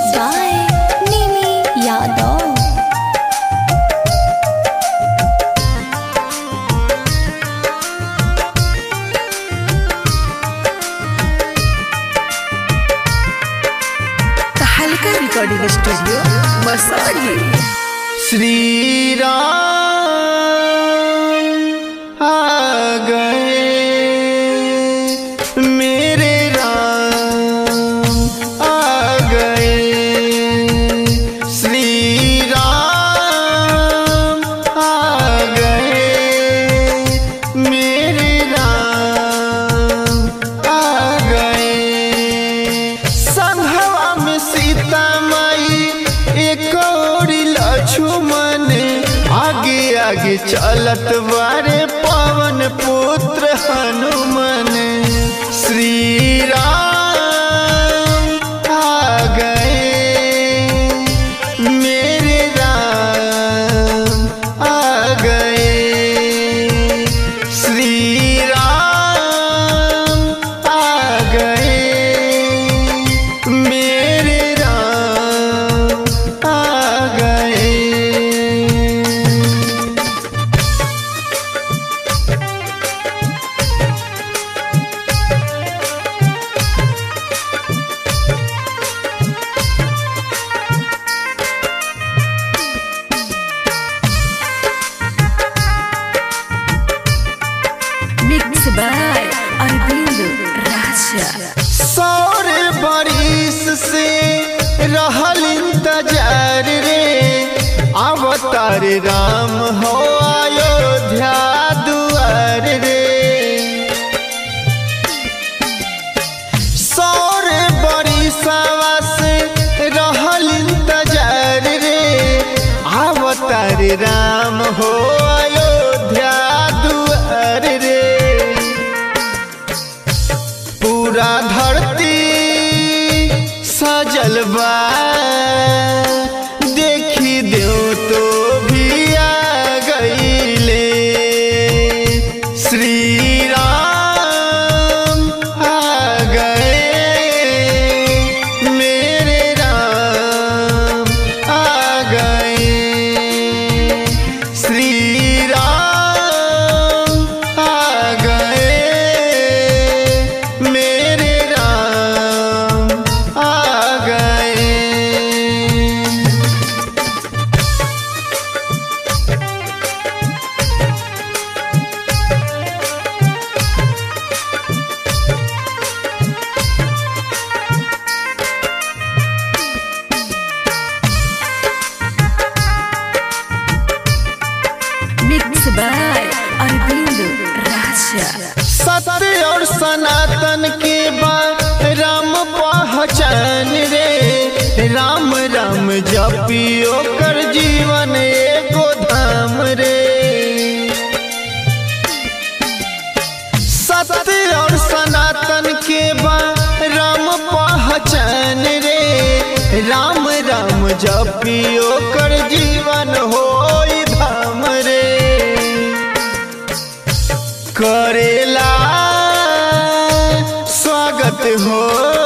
by Nimi Yadav. हल्का recording studio Masari Shri Ram आ गए मेरे राम आ गए श्री राम आ गए मेरे राम आ गए संघवा में सीता माई एक और लक्ष्मण आगे आगे चलत बारे पवन पुत्र हनुमान श्री राम आ गए मेरे राम आ गए श्री राम आ गए मेरे राम आ गए मिक्स बाय अरविंद राजा सौर बारिश से रहल इंतजार रे अवतार राम हो अयोध्या दुआर रे सौर बारिशवा से रहल इंतजार रे अवतार राम हो अयोध्या दुआर रे पूरा धरती सजल बा देखी दो तो भी आ गईले श्री राम आ गए मेरे राम आ गए श्री राम आ गए मेरे राम आ गए मिक्स बाय अरविंद राजा सत्य और सनातन के बाद राम पहचान रे राम राम जपियो कर जीवन एगो धाम रे सत्य और सनातन के बाद राम पहचान रे राम राम जपियो कर जीवन हो धाम रे करेला स्वागत हो